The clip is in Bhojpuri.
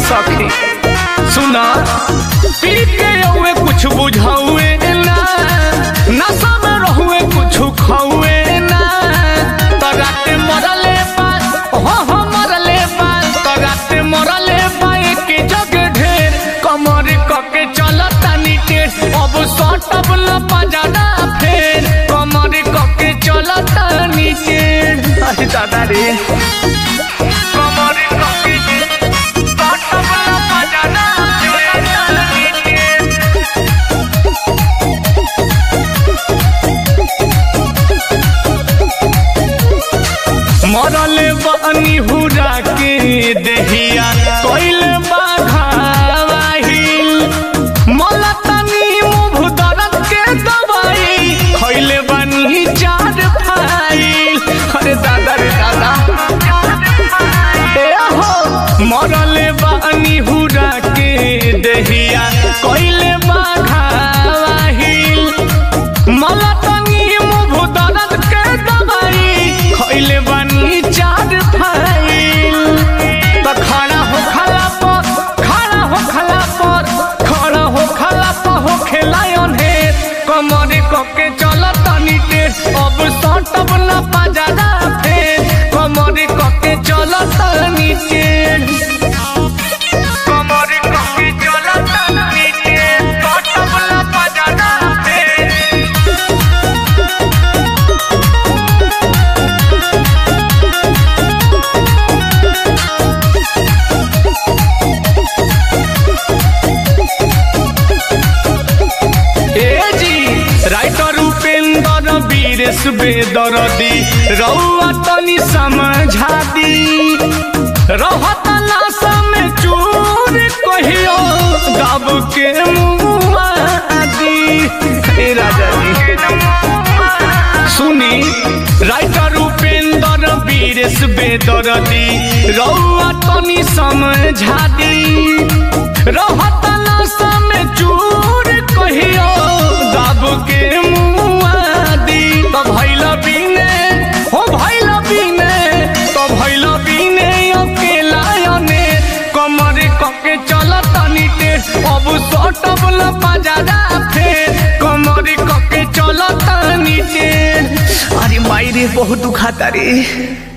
सखी सुना पी के औए कुछ बुझाउए ना नशा में रहुए कुछ खाउए ना तराते मरले पास हो हो मरले पास तराते मरले पाए के जग ढेर कमर कके चलता नीचे अब सटब न पजाना फेर कमर कके चलता नीचे अरे दादा रे कमर कके सटब न पजाना फेर नीचे मरले बानी हुरा के देहिया कोइले बाघावाहिल मलतनी मुभ दरद के दवाई खइले बानी चार फाइल अरे दादा रे दादा ए हो मरले बानी हुरा के देहिया कोइले बाघावाहिल मलतनी मुभ दरद के दवाई खइले बानी चार फाइल त खड़ा हो खला पर खड़ा हो खला पर खड़ा हो खला पर हो खेलायन हे कमर कके चलत नीचे अब सटब न पजादा फेर कमर कके चलत नीचे कमर कके चलत नीचे सटब न पजादा फेर ए जी राइटर उपेंद्र वीरेश बेदरदी रउआ तनी समझा दी रहत लाशा में चूर कहियो दब के मुआ दी ए राजा जी सुनी राइटर उपेंद्र वीरेश बेदरदी रउआ तनी समझा दी रहत लाशा में चूर कहियो दब के मुआ दी तो भैल बिने हो भैल बिने तो भैल बिने अकेला अने कमर कके चलत नीटे अब सटब ल पजादा फेर कमर कके चलत नीचे अरे माई रे बहुत दुखाता रे